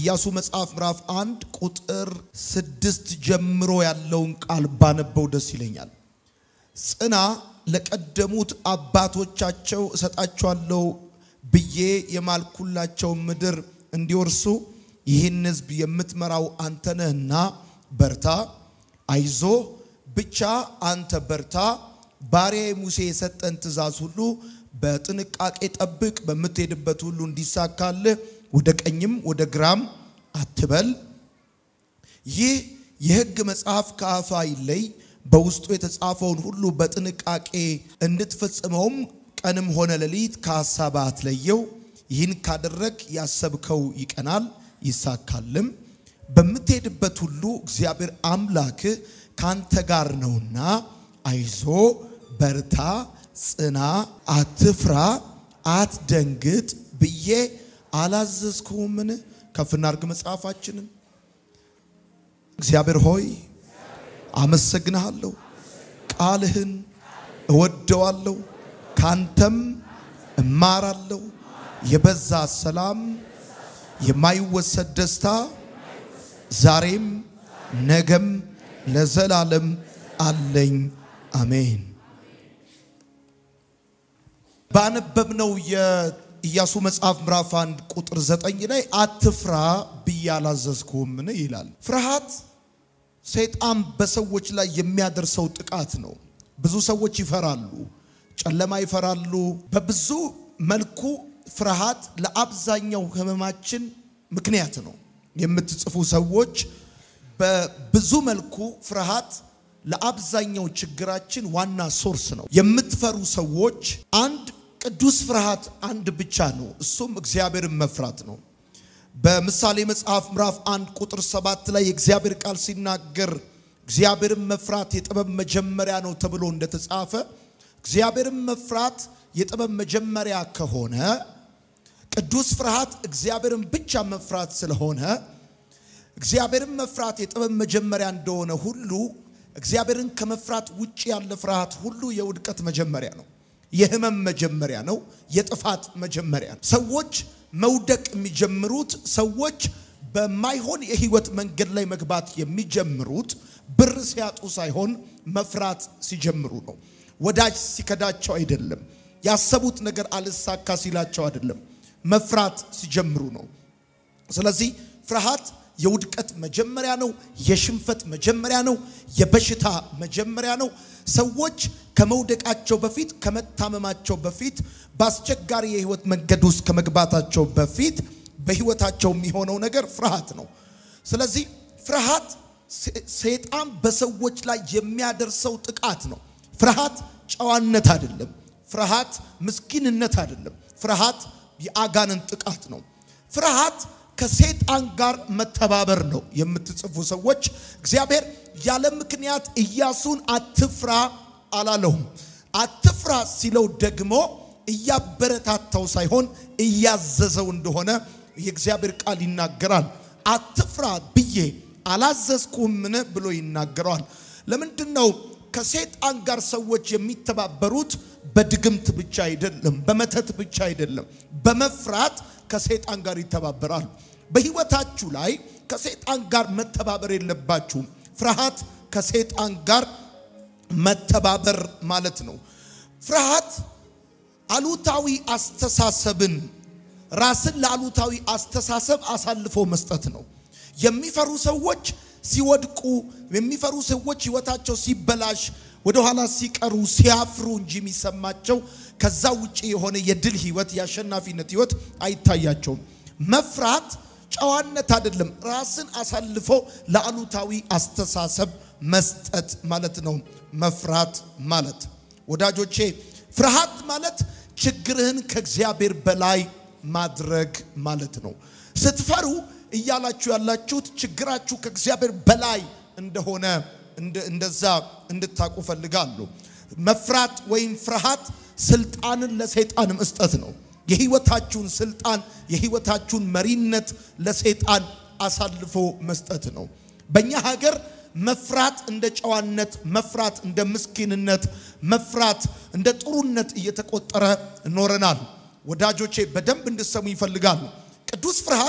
ኢያሱ መጽሐፍ ምዕራፍ አንድ ቁጥር ስድስት ጀምሮ ያለውን ቃል ባነበው ደስ ይለኛል። ጽና ለቀደሙት አባቶቻቸው እሰጣቸዋለሁ ብዬ የማልኩላቸው ምድር እንዲወርሱ ይህን ሕዝብ የምትመራው አንተ ነህና በርታ፣ አይዞ ብቻ አንተ በርታ። ባሪያዬ ሙሴ የሰጠን ትእዛዝ ሁሉ በጥንቃቄ ጠብቅ። በምትሄድበት ሁሉ እንዲሳካልህ ወደ ቀኝም ወደ ግራም አትበል። ይህ የሕግ መጽሐፍ ከአፍ አይለይ፣ በውስጡ የተጻፈውን ሁሉ በጥንቃቄ እንድትፈጽመውም ቀንም ሆነ ሌሊት ከሐሳብ አትለየው። ይህን ካደረግ ያሰብከው ይቀናል ይሳካልም። በምትሄድበት ሁሉ እግዚአብሔር አምላክ ካንተ ጋር ነውና አይዞ በርታ፣ ጽና፣ አትፍራ፣ አትደንግጥ ብዬ አላዘዝኩምን? ከፍ እናድርግ መጽሐፋችንን። እግዚአብሔር ሆይ አመሰግንሃለሁ፣ ቃልህን እወደዋለሁ፣ ካንተም እማራለሁ። የበዛ ሰላም፣ የማይወሰድ ደስታ ዛሬም ነገም ለዘላለም አለኝ። አሜን። ባነበብነው የኢያሱ መጽሐፍ ምዕራፍ አንድ ቁጥር ዘጠኝ ላይ አትፍራ ብዬ አላዘዝኩህምን ይላል። ፍርሃት ሰይጣን በሰዎች ላይ የሚያደርሰው ጥቃት ነው። ብዙ ሰዎች ይፈራሉ፣ ጨለማ ይፈራሉ። በብዙ መልኩ ፍርሃት ለአብዛኛው ሕመማችን ምክንያት ነው። የምትጽፉ ሰዎች በብዙ መልኩ ፍርሃት ለአብዛኛው ችግራችን ዋና ሶርስ ነው። የምትፈሩ ሰዎች አንድ ቅዱስ ፍርሃት አንድ ብቻ ነው፣ እሱም እግዚአብሔርን መፍራት ነው። በምሳሌ መጽሐፍ ምዕራፍ አንድ ቁጥር ሰባት ላይ የእግዚአብሔር ቃል ሲናገር እግዚአብሔርን መፍራት የጥበብ መጀመሪያ ነው ተብሎ እንደተጻፈ እግዚአብሔርን መፍራት የጥበብ መጀመሪያ ከሆነ ቅዱስ ፍርሃት እግዚአብሔርን ብቻ መፍራት ስለሆነ እግዚአብሔርን መፍራት የጥበብ መጀመሪያ እንደሆነ ሁሉ እግዚአብሔርን ከመፍራት ውጭ ያለ ፍርሃት ሁሉ የውድቀት መጀመሪያ ነው። የህመም መጀመሪያ ነው። የጥፋት መጀመሪያ ነው። ሰዎች መውደቅ የሚጀምሩት ሰዎች በማይሆን የህይወት መንገድ ላይ መግባት የሚጀምሩት ብር ሲያጡ ሳይሆን መፍራት ሲጀምሩ ነው። ወዳጅ ሲከዳቸው አይደለም። ያሰቡት ነገር አልሳካ ሲላቸው አይደለም። መፍራት ሲጀምሩ ነው። ስለዚህ ፍርሃት የውድቀት መጀመሪያ ነው። የሽንፈት መጀመሪያ ነው። የበሽታ መጀመሪያ ነው። ሰዎች ከመውደቃቸው በፊት ከመታመማቸው በፊት በአስቸጋሪ የህይወት መንገድ ውስጥ ከመግባታቸው በፊት በህይወታቸው የሚሆነው ነገር ፍርሃት ነው። ስለዚህ ፍርሃት ሰይጣን በሰዎች ላይ የሚያደርሰው ጥቃት ነው። ፍርሃት ጨዋነት አይደለም። ፍርሃት ምስኪንነት አይደለም። ፍርሃት የአጋንንት ጥቃት ነው። ፍርሃት ከሰይጣን ጋር መተባበር ነው። የምትጽፉ ሰዎች እግዚአብሔር ያለ ምክንያት ኢያሱን አትፍራ አላለውም። አትፍራ ሲለው ደግሞ እያበረታታው ሳይሆን እያዘዘው እንደሆነ የእግዚአብሔር ቃል ይናገራል። አትፍራ ብዬ አላዘዝኩምን ብሎ ይናገረዋል። ለምንድን ነው ከሰይጣን ጋር ሰዎች የሚተባበሩት? በድግምት ብቻ አይደለም፣ በመተት ብቻ አይደለም፣ በመፍራት ከሰይጣን ጋር ይተባበራሉ። በህይወታችሁ ላይ ከሰይጣን ጋር መተባበር የለባችሁም። ፍርሃት ከሰይጣን ጋር መተባበር ማለት ነው። ፍርሃት አሉታዊ አስተሳሰብን ራስን ለአሉታዊ አስተሳሰብ አሳልፎ መስጠት ነው። የሚፈሩ ሰዎች ሲወድቁ፣ የሚፈሩ ሰዎች ህይወታቸው ሲበላሽ፣ ወደኋላ ሲቀሩ፣ ሲያፍሩ እንጂ የሚሰማቸው ከዛ ውጭ የሆነ የድል ህይወት የአሸናፊነት ህይወት አይታያቸውም። መፍራት ጨዋነት አይደለም፣ ራስን አሳልፎ ለአሉታዊ አስተሳሰብ መስጠት ማለት ነው። መፍራት ማለት ወዳጆቼ፣ ፍርሃት ማለት ችግርህን ከእግዚአብሔር በላይ ማድረግ ማለት ነው። ስትፈሩ እያላችሁ ያላችሁት ችግራችሁ ከእግዚአብሔር በላይ እንደሆነ እንደዛ እንድታቁ ፈልጋለሁ። መፍራት ወይም ፍርሃት ስልጣንን ለሰይጣን መስጠት ነው። የህይወታችሁን ስልጣን የህይወታችሁን መሪነት ለሰይጣን አሳልፎ መስጠት ነው። በእኛ ሀገር መፍራት እንደ ጨዋነት፣ መፍራት እንደ ምስኪንነት፣ መፍራት እንደ ጥሩነት እየተቆጠረ ኖረናል። ወዳጆቼ በደንብ እንድሰሙ ይፈልጋሉ። ቅዱስ ፍርሃት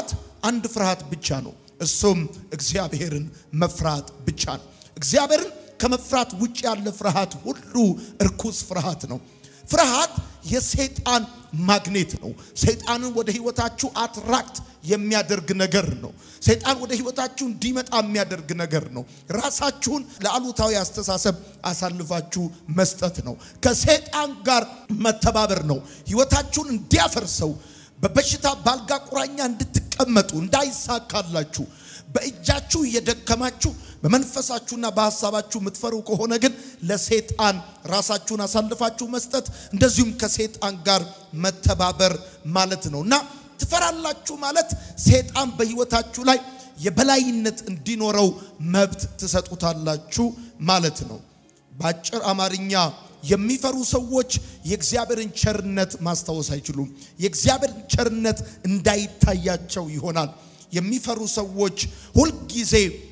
አንድ ፍርሃት ብቻ ነው። እሱም እግዚአብሔርን መፍራት ብቻ ነው። እግዚአብሔርን ከመፍራት ውጭ ያለ ፍርሃት ሁሉ እርኩስ ፍርሃት ነው። ፍርሃት የሰይጣን ማግኔት ነው። ሰይጣንን ወደ ህይወታችሁ አትራክት የሚያደርግ ነገር ነው። ሰይጣን ወደ ህይወታችሁ እንዲመጣ የሚያደርግ ነገር ነው። ራሳችሁን ለአሉታዊ አስተሳሰብ አሳልፋችሁ መስጠት ነው። ከሰይጣን ጋር መተባበር ነው። ህይወታችሁን እንዲያፈርሰው በበሽታ ባልጋ ቁራኛ እንድትቀመጡ እንዳይሳካላችሁ በእጃችሁ እየደከማችሁ በመንፈሳችሁና በሐሳባችሁ የምትፈሩ ከሆነ ግን ለሰይጣን ራሳችሁን አሳልፋችሁ መስጠት እንደዚሁም ከሰይጣን ጋር መተባበር ማለት ነው እና ትፈራላችሁ ማለት ሰይጣን በህይወታችሁ ላይ የበላይነት እንዲኖረው መብት ትሰጡታላችሁ ማለት ነው። በአጭር አማርኛ የሚፈሩ ሰዎች የእግዚአብሔርን ቸርነት ማስታወስ አይችሉም። የእግዚአብሔርን ቸርነት እንዳይታያቸው ይሆናል። የሚፈሩ ሰዎች ሁልጊዜ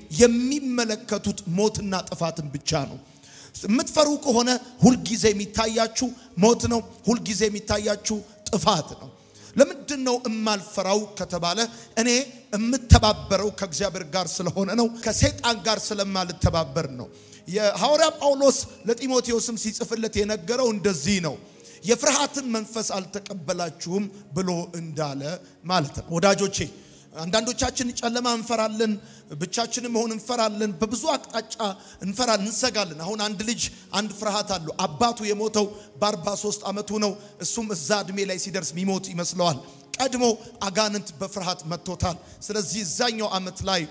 የሚመለከቱት ሞትና ጥፋትን ብቻ ነው። የምትፈሩ ከሆነ ሁልጊዜ የሚታያችሁ ሞት ነው። ሁልጊዜ የሚታያችሁ ጥፋት ነው። ለምንድን ነው እማልፈራው ከተባለ እኔ የምተባበረው ከእግዚአብሔር ጋር ስለሆነ ነው። ከሰይጣን ጋር ስለማልተባበር ነው። የሐዋርያ ጳውሎስ ለጢሞቴዎስም ሲጽፍለት የነገረው እንደዚህ ነው። የፍርሃትን መንፈስ አልተቀበላችሁም ብሎ እንዳለ ማለት ነው። ወዳጆቼ አንዳንዶቻችን ጨለማ እንፈራለን፣ ብቻችንን መሆን እንፈራለን፣ በብዙ አቅጣጫ እንፈራለን፣ እንሰጋለን። አሁን አንድ ልጅ አንድ ፍርሃት አለው። አባቱ የሞተው በ43 ዓመቱ ነው። እሱም እዛ እድሜ ላይ ሲደርስ ሚሞት ይመስለዋል። ቀድሞ አጋንንት በፍርሃት መጥቶታል። ስለዚህ እዛኛው ዓመት ላይ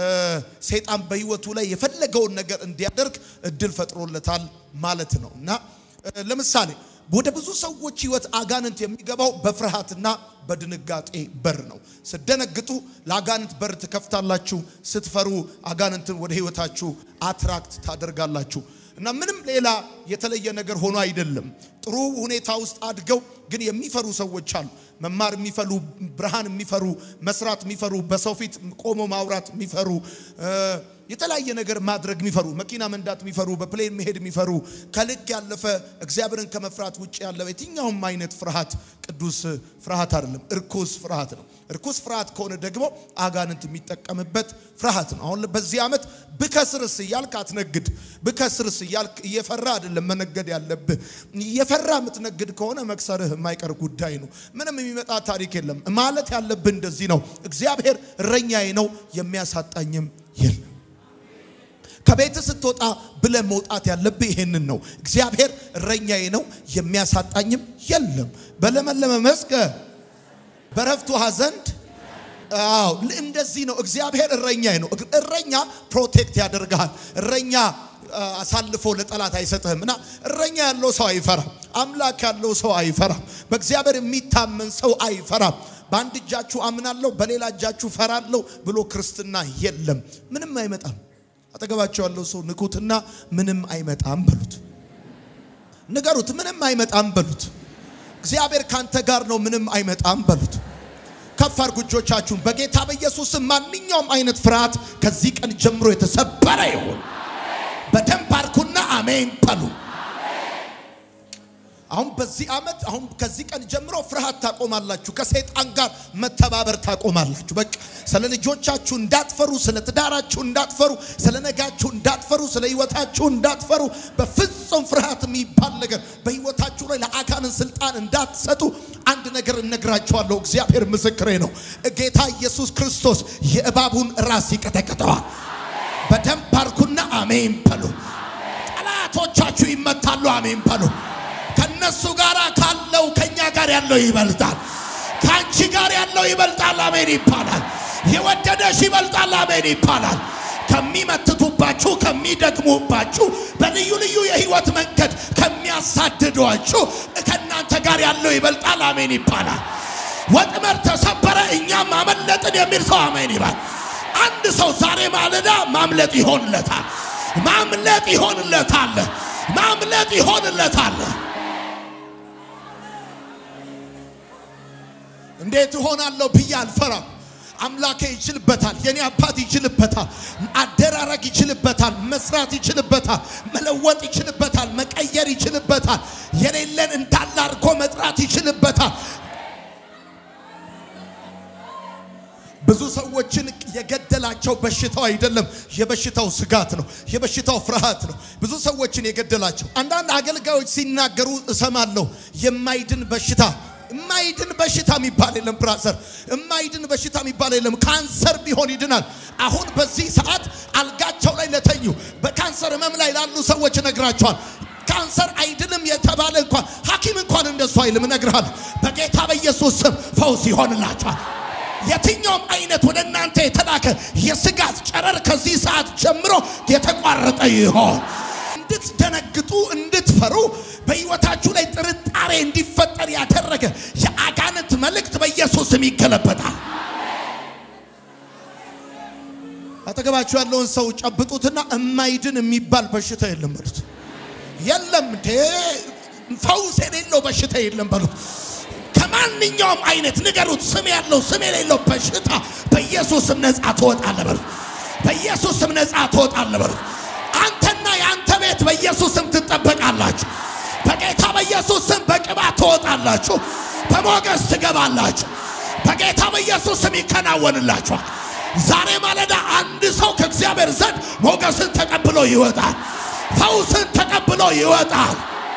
ሰይጣን በህይወቱ ላይ የፈለገውን ነገር እንዲያደርግ እድል ፈጥሮለታል ማለት ነው እና ለምሳሌ ወደ ብዙ ሰዎች ህይወት አጋንንት የሚገባው በፍርሃትና በድንጋጤ በር ነው። ስትደነግጡ ለአጋንንት በር ትከፍታላችሁ። ስትፈሩ አጋንንትን ወደ ህይወታችሁ አትራክት ታደርጋላችሁ። እና ምንም ሌላ የተለየ ነገር ሆኖ አይደለም። ጥሩ ሁኔታ ውስጥ አድገው ግን የሚፈሩ ሰዎች አሉ። መማር የሚፈሩ፣ ብርሃን የሚፈሩ፣ መስራት የሚፈሩ፣ በሰው ፊት ቆሞ ማውራት የሚፈሩ የተለያየ ነገር ማድረግ የሚፈሩ መኪና መንዳት የሚፈሩ በፕሌን መሄድ የሚፈሩ ከልክ ያለፈ እግዚአብሔርን ከመፍራት ውጭ ያለ የትኛውም አይነት ፍርሃት ቅዱስ ፍርሃት አይደለም፣ እርኩስ ፍርሃት ነው። እርኩስ ፍርሃት ከሆነ ደግሞ አጋንንት የሚጠቀምበት ፍርሃት ነው። አሁን በዚህ ዓመት ብከስርስ እያልክ አትነግድ። ብከስርስ እያልክ እየፈራ አይደለም መነገድ ያለብህ። እየፈራ የምትነግድ ከሆነ መክሰርህ የማይቀር ጉዳይ ነው። ምንም የሚመጣ ታሪክ የለም። ማለት ያለብህ እንደዚህ ነው፣ እግዚአብሔር እረኛዬ ነው የሚያሳጣኝም የለም። ከቤት ስትወጣ ብለ መውጣት ያለብህ ይሄንን ነው። እግዚአብሔር እረኛዬ ነው የሚያሳጣኝም የለም። በለመለመ መስክ በረፍት ውሃ ዘንድ አዎ እንደዚህ ነው። እግዚአብሔር እረኛዬ ነው። እረኛ ፕሮቴክት ያደርግሃል። እረኛ አሳልፎ ለጠላት አይሰጥህም። እና እረኛ ያለው ሰው አይፈራም። አምላክ ያለው ሰው አይፈራም። በእግዚአብሔር የሚታመን ሰው አይፈራም። በአንድ እጃችሁ አምናለሁ፣ በሌላ እጃችሁ ፈራለሁ ብሎ ክርስትና የለም። ምንም አይመጣም። አጠገባቸው ያለው ሰው ንኩትና ምንም አይመጣም በሉት። ንገሩት፣ ምንም አይመጣም በሉት። እግዚአብሔር ካንተ ጋር ነው፣ ምንም አይመጣም በሉት። ከፍ አድርጉ እጆቻችሁን። በጌታ በኢየሱስም ማንኛውም አይነት ፍርሃት ከዚህ ቀን ጀምሮ የተሰበረ ይሁን። በደንብ አድርጉና አሜን በሉ። አሁን በዚህ ዓመት አሁን ከዚህ ቀን ጀምሮ ፍርሃት ታቆማላችሁ። ከሰይጣን ጋር መተባበር ታቆማላችሁ። በቃ ስለ ልጆቻችሁ እንዳትፈሩ፣ ስለ ትዳራችሁ እንዳትፈሩ፣ ስለ ነጋችሁ እንዳትፈሩ፣ ስለ ህይወታችሁ እንዳትፈሩ። በፍጹም ፍርሃት የሚባል ነገር በህይወታችሁ ላይ ለአጋንንት ስልጣን እንዳትሰጡ አንድ ነገር እነግራችኋለሁ። እግዚአብሔር ምስክሬ ነው። ጌታ ኢየሱስ ክርስቶስ የእባቡን ራስ ይቀጠቅጠዋል። በደንብ አድርጉና አሜን በሉ። ጠላቶቻችሁ ይመታሉ። አሜን በሉ። ከነሱ ጋር ካለው ከኛ ጋር ያለው ይበልጣል። ከአንቺ ጋር ያለው ይበልጣል። አሜን ይባላል። የወደደሽ ይበልጣል። አሜን ይባላል። ከሚመትቱባችሁ፣ ከሚደግሙባችሁ፣ በልዩ ልዩ የህይወት መንገድ ከሚያሳድዷችሁ ከእናንተ ጋር ያለው ይበልጣል። አሜን ይባላል። ወጥመድ ተሰበረ፣ እኛም አመለጥን የሚል ሰው አሜን ይባል። አንድ ሰው ዛሬ ማለዳ ማምለጥ ይሆንለታል። ማምለጥ ይሆንለታል። ማምለጥ ይሆንለታል። እንዴት እሆናለሁ ብዬ አልፈራም። አምላኬ ይችልበታል። የኔ አባት ይችልበታል። አደራረግ ይችልበታል። መስራት ይችልበታል። መለወጥ ይችልበታል። መቀየር ይችልበታል። የሌለን እንዳለ አድርጎ መጥራት ይችልበታል። ብዙ የገደላቸው በሽታው አይደለም፣ የበሽታው ስጋት ነው፣ የበሽታው ፍርሃት ነው ብዙ ሰዎችን የገደላቸው። አንዳንድ አገልጋዮች ሲናገሩ እሰማለሁ። የማይድን በሽታ የማይድን በሽታ የሚባል የለም ብራዘር፣ የማይድን በሽታ የሚባል የለም። ካንሰር ቢሆን ይድናል። አሁን በዚህ ሰዓት አልጋቸው ላይ ለተኙ በካንሰር ህመም ላይ ላሉ ሰዎች እነግራቸዋል። ካንሰር አይድንም የተባለ እንኳን ሐኪም እንኳን እንደሱ አይልም። እነግርሃለሁ በጌታ በኢየሱስ ስም ፈውስ ይሆንላቸዋል። የትኛውም አይነት ወደ እናንተ የተላከ የስጋት ጨረር ከዚህ ሰዓት ጀምሮ የተቋረጠ ይሆን። እንድትደነግጡ እንድትፈሩ በሕይወታችሁ ላይ ጥርጣሬ እንዲፈጠር ያደረገ የአጋንንት መልእክት በኢየሱስ ስም ይገለበጣል። አጠገባችሁ ያለውን ሰው ጨብጡትና እማይድን የሚባል በሽታ የለም በሉት። የለም እንዴ ፈውስ የሌለው በሽታ የለም በሉት። ከማንኛውም አይነት ንገሩት። ስም ያለው ስም የሌለው በሽታ በኢየሱስ ስም ነፃ ትወጣለህ በሉት። በኢየሱስ ስም ነፃ ትወጣለህ በሉት። አንተና የአንተ ቤት በኢየሱስ ስም ትጠበቃላችሁ። በጌታ በኢየሱስ ስም በቅባት ትወጣላችሁ። በሞገስ ትገባላችሁ። በጌታ በኢየሱስ ስም ይከናወንላችኋል። ዛሬ ማለዳ አንድ ሰው ከእግዚአብሔር ዘንድ ሞገስን ተቀብሎ ይወጣል። ፈውስን ተቀብሎ ይወጣል።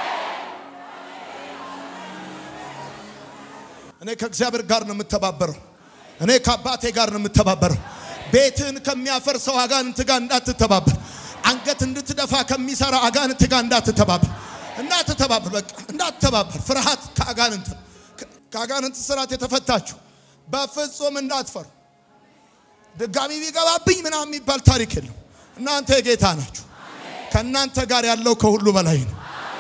እኔ ከእግዚአብሔር ጋር ነው የምተባበረው። እኔ ከአባቴ ጋር ነው የምተባበረው። ቤትህን ከሚያፈርሰው አጋንንት ጋር እንዳትተባበር። አንገት እንድትደፋ ከሚሰራ አጋንንት ጋር እንዳትተባበር፣ እንዳትተባበር፣ በቃ እንዳትተባበር። ፍርሃት ከአጋንንት ከአጋንንት ስርዓት የተፈታችሁ በፍጹም እንዳትፈሩ። ድጋሚ ቢገባብኝ ምናምን የሚባል ታሪክ የለም። እናንተ የጌታ ናችሁ። ከእናንተ ጋር ያለው ከሁሉ በላይ ነው።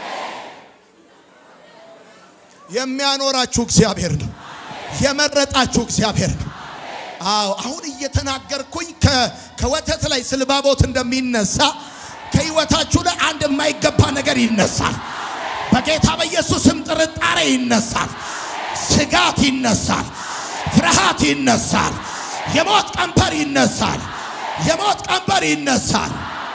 የሚያኖራችሁ እግዚአብሔር ነው። የመረጣችሁ እግዚአብሔር ነው። አዎ አሁን እየተናገርኩኝ ከወተት ላይ ስልባቦት እንደሚነሳ ከህይወታችሁ ላይ አንድ የማይገባ ነገር ይነሳል። በጌታ በኢየሱስም ጥርጣሬ ይነሳል። ስጋት ይነሳል። ፍርሃት ይነሳል። የሞት ቀንበር ይነሳል። የሞት ቀንበር ይነሳል።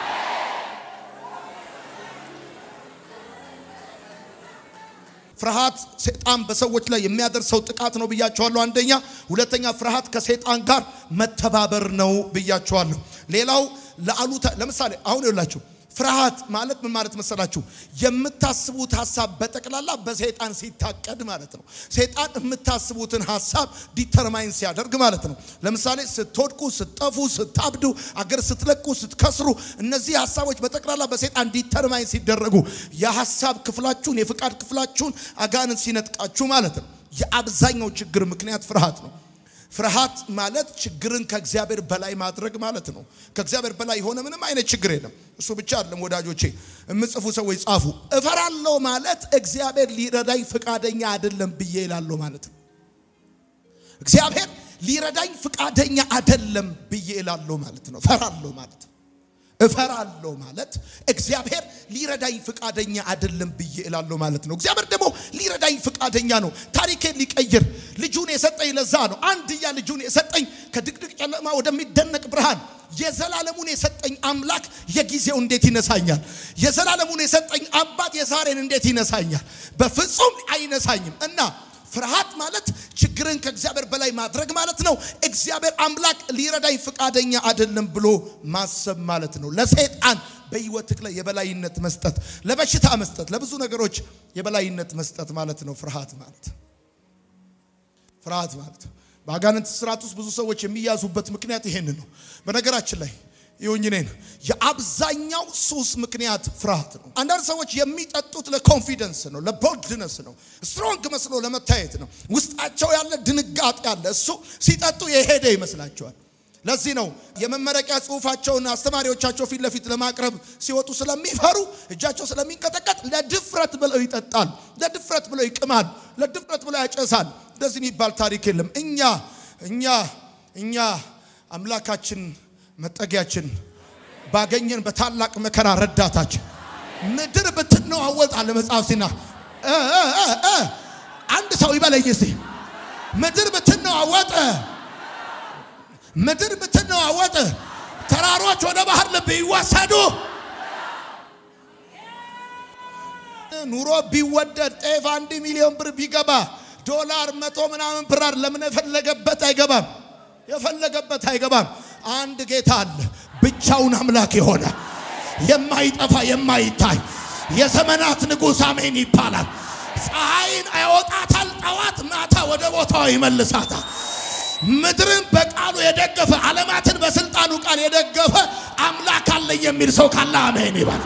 ፍርሃት ሰይጣን በሰዎች ላይ የሚያደርሰው ጥቃት ነው ብያቸዋለሁ። አንደኛ። ሁለተኛ ፍርሃት ከሰይጣን ጋር መተባበር ነው ብያቸዋለሁ። ሌላው ለአሉታ ለምሳሌ አሁን ይላችሁ ፍርሃት ማለት ምን ማለት መሰላችሁ? የምታስቡት ሀሳብ በጠቅላላ በሰይጣን ሲታቀድ ማለት ነው። ሰይጣን የምታስቡትን ሀሳብ ዲተርማይን ሲያደርግ ማለት ነው። ለምሳሌ ስትወድቁ፣ ስትጠፉ፣ ስታብዱ፣ አገር ስትለቁ፣ ስትከስሩ እነዚህ ሀሳቦች በጠቅላላ በሰይጣን ዲተርማይን ሲደረጉ የሀሳብ ክፍላችሁን የፍቃድ ክፍላችሁን አጋንንት ሲነጥቃችሁ ማለት ነው። የአብዛኛው ችግር ምክንያት ፍርሃት ነው። ፍርሃት ማለት ችግርን ከእግዚአብሔር በላይ ማድረግ ማለት ነው። ከእግዚአብሔር በላይ የሆነ ምንም አይነት ችግር የለም። እሱ ብቻ አይደለም ወዳጆቼ፣ የምጽፉ ሰዎች ጻፉ። እፈራለሁ ማለት እግዚአብሔር ሊረዳኝ ፈቃደኛ አይደለም ብዬ ይላለሁ ማለት ነው። እግዚአብሔር ሊረዳኝ ፈቃደኛ አይደለም ብዬ ይላለሁ ማለት ነው። እፈራለሁ ማለት ነው። እፈራለሁ ማለት እግዚአብሔር ሊረዳኝ ፈቃደኛ አይደለም ብዬ እላለሁ ማለት ነው። እግዚአብሔር ደግሞ ሊረዳኝ ፈቃደኛ ነው። ታሪኬን ሊቀይር ልጁን የሰጠኝ ለዛ ነው። አንድያ ልጁን የሰጠኝ ከድቅድቅ ጨለማ ወደሚደነቅ ብርሃን የዘላለሙን የሰጠኝ አምላክ የጊዜው እንዴት ይነሳኛል? የዘላለሙን የሰጠኝ አባት የዛሬን እንዴት ይነሳኛል? በፍጹም አይነሳኝም እና ፍርሃት ማለት ችግርን ከእግዚአብሔር በላይ ማድረግ ማለት ነው። እግዚአብሔር አምላክ ሊረዳኝ ፈቃደኛ አይደለም ብሎ ማሰብ ማለት ነው። ለሰይጣን በሕይወትህ ላይ የበላይነት መስጠት፣ ለበሽታ መስጠት፣ ለብዙ ነገሮች የበላይነት መስጠት ማለት ነው። ፍርሃት ማለት ፍርሃት ማለት በአጋንንት ስርዓት ውስጥ ብዙ ሰዎች የሚያዙበት ምክንያት ይሄን ነው። በነገራችን ላይ ይሁኝ እኔን የአብዛኛው ሱስ ምክንያት ፍርሃት ነው። አንዳንድ ሰዎች የሚጠጡት ለኮንፊደንስ ነው፣ ለቦልድነስ ነው፣ ስትሮንግ መስሎ ለመታየት ነው። ውስጣቸው ያለ ድንጋጤ ያለ እሱ ሲጠጡ የሄደ ይመስላቸዋል። ለዚህ ነው የመመረቂያ ጽሑፋቸውን አስተማሪዎቻቸው ፊት ለፊት ለማቅረብ ሲወጡ ስለሚፈሩ እጃቸው ስለሚንቀጠቀጥ ለድፍረት ብለው ይጠጣል፣ ለድፍረት ብለው ይቅማል፣ ለድፍረት ብለው ያጨሳል። እንደዚህ የሚባል ታሪክ የለም። እኛ እኛ እኛ አምላካችን መጠጊያችን ባገኘን በታላቅ መከራ ረዳታችን ምድር ብትነዋወጥ አለ መጽሐፍ ሲና አንድ ሰው ይበለኝ እስቲ ምድር ብትነዋወጥ ምድር ብትነዋወጥ ተራሮች ወደ ባህር ልብ ይወሰዱ ኑሮ ቢወደድ ጤፍ አንድ ሚሊዮን ብር ቢገባ ዶላር መቶ ምናምን ብራር ለምን የፈለገበት አይገባም የፈለገበት አይገባም። አንድ ጌታ አለ፣ ብቻውን አምላክ የሆነ የማይጠፋ የማይታይ የዘመናት ንጉሥ አሜን ይባላል። ፀሐይን ያወጣታል፣ ጠዋት ማታ ወደ ቦታው ይመልሳታል። ምድርን በቃሉ የደገፈ ዓለማትን በስልጣኑ ቃል የደገፈ አምላክ አለኝ የሚል ሰው ካለ አሜን ይባል።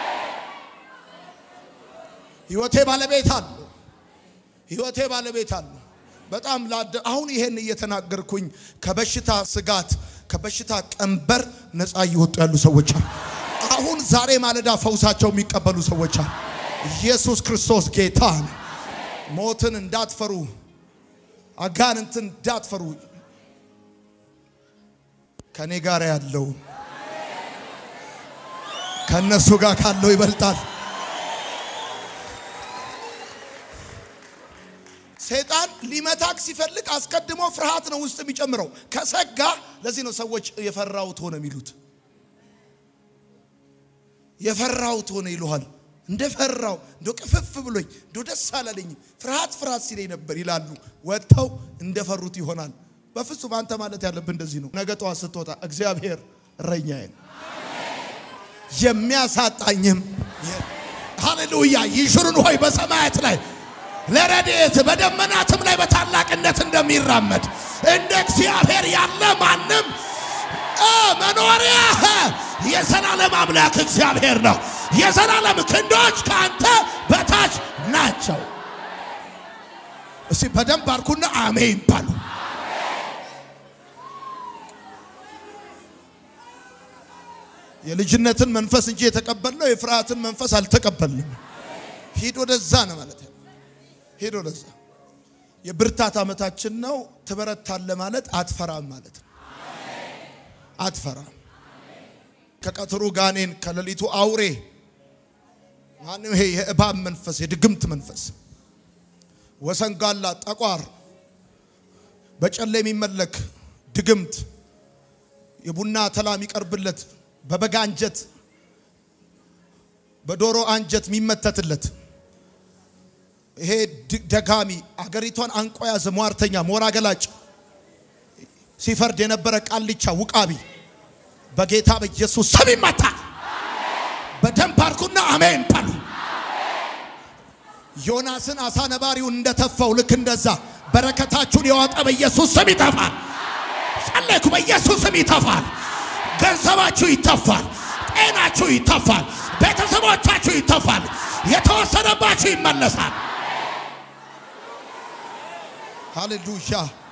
ህይወቴ ባለቤት አለው። ህይወቴ ባለቤት አለው። በጣም ላደ አሁን ይሄን እየተናገርኩኝ ከበሽታ ስጋት ከበሽታ ቀንበር ነፃ እየወጡ ያሉ ሰዎች አሉ። አሁን ዛሬ ማለዳ ፈውሳቸው የሚቀበሉ ሰዎች አሉ። ኢየሱስ ክርስቶስ ጌታ ነው። ሞትን እንዳትፈሩ፣ አጋንንትን እንዳትፈሩ። ከኔ ጋር ያለው ከነሱ ጋር ካለው ይበልጣል። ሰይጣን ሊመታክ ሲፈልግ አስቀድሞ ፍርሃት ነው ውስጥ የሚጨምረው ከሰጋ። ለዚህ ነው ሰዎች የፈራሁት ሆነ የሚሉት። የፈራሁት ሆነ ይሉሃል። እንደፈራው እንደ ቅፍፍ ብሎኝ እንደ ደስ አላለኝም ፍርሃት ፍርሃት ሲለኝ ነበር ይላሉ። ወጥተው እንደፈሩት ይሆናል። በፍጹም አንተ ማለት ያለብህ እንደዚህ ነው። ነገ ጠዋት ስትወጣ እግዚአብሔር እረኛዬ ነው የሚያሳጣኝም ሃሌሉያ ይሹሩን ሆይ በሰማያት ላይ ለረድኤት በደመናትም ላይ በታላቅነት እንደሚራመድ እንደ እግዚአብሔር ያለ ማንም መኖሪያ የዘላለም አምላክ እግዚአብሔር ነው። የዘላለም ክንዶች ከአንተ በታች ናቸው። እስቲ በደንብ አርኩና አሜን ባሉ። የልጅነትን መንፈስ እንጂ የተቀበልነው የፍርሃትን መንፈስ አልተቀበልንም። ሂድ ወደዛ ነው ማለት ነው። ሂድ ወደዛ። የብርታት ዓመታችን ነው። ትበረታለ ማለት አትፈራም ማለት ነው። አትፈራም። ከቀትሩ ጋኔን ከሌሊቱ አውሬ ማንም ይሄ የእባብ መንፈስ የድግምት መንፈስ ወሰንጋላ ጠቋር በጨለ የሚመለክ ድግምት የቡና ተላ የሚቀርብለት በበጋ አንጀት በዶሮ አንጀት የሚመተትለት ይሄ ደጋሚ አገሪቷን አንቆ ያዘ ሟርተኛ ሞራ ገላጭ ሲፈርድ የነበረ ቃልቻ ውቃቢ በጌታ በኢየሱስ ስም ይመታል። በደንብ አርኩና አሜን በሉ። ዮናስን አሳ ነባሪውን እንደተፋው ልክ እንደዛ በረከታችሁን የዋጠ በኢየሱስ ስም ይተፋል። ጸለይኩ፣ በኢየሱስ ስም ይተፋል። ገንዘባችሁ ይተፋል። ጤናችሁ ይተፋል። ቤተሰቦቻችሁ ይተፋል። የተወሰነባችሁ ይመለሳል። ሃሌሉያ